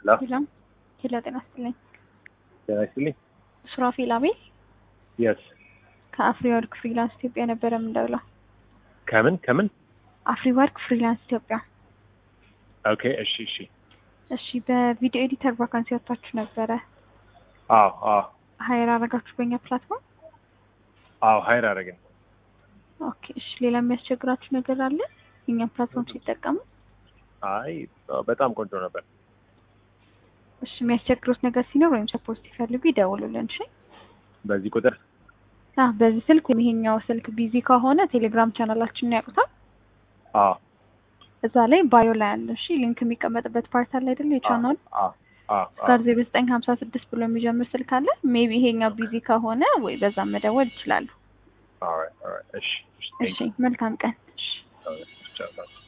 ሄሎ ሄሎ ሄሎ፣ ጤና ይስጥልኝ። ጤና ይስጥልኝ። ሱራፌል አቤል የስ ከአፍሪ ወርክ ፍሪላንስ ኢትዮጵያ ነበረ የምንደውለው። ከምን ከምን? አፍሪ ወርክ ፍሪላንስ ኢትዮጵያ። ኦኬ እሺ እሺ። እሺ፣ በቪዲዮ ኤዲተር ቫካንሲ ወጥታችሁ ነበረ። አዎ አዎ ሀይር አረጋችሁ በእኛ ፕላትፎርም። አዎ ሀይር አደረግን። ኦኬ እሺ፣ ሌላ የሚያስቸግራችሁ ነገር አለ? የእኛም ፕላትፎርም ሲጠቀሙ። አይ በጣም ቆንጆ ነበር። እሺ፣ የሚያስቸግሩት ነገር ሲኖር ወይም ሰፖርት ሲፈልጉ ይደውሉልን። እሺ በዚህ ቁጥር አህ በዚህ ስልክ ወይም ይሄኛው ስልክ ቢዚ ከሆነ ቴሌግራም ቻናላችንን ያውቁታል። አዎ እዛ ላይ ባዮ ላይ አለ። እሺ ሊንክ የሚቀመጥበት ፓርት አለ አይደለ? የቻናል አዎ አዎ ጋር ዜሮ ዘጠኝ ሀምሳ ስድስት ብሎ የሚጀምር ስልክ አለ። ሜቢ ይሄኛው ቢዚ ከሆነ ወይ በዛ መደወል ይችላሉ። ኦልራይት ኦልራይት እሺ እሺ እሺ መልካም ቀን። እሺ ቴንክ ዩ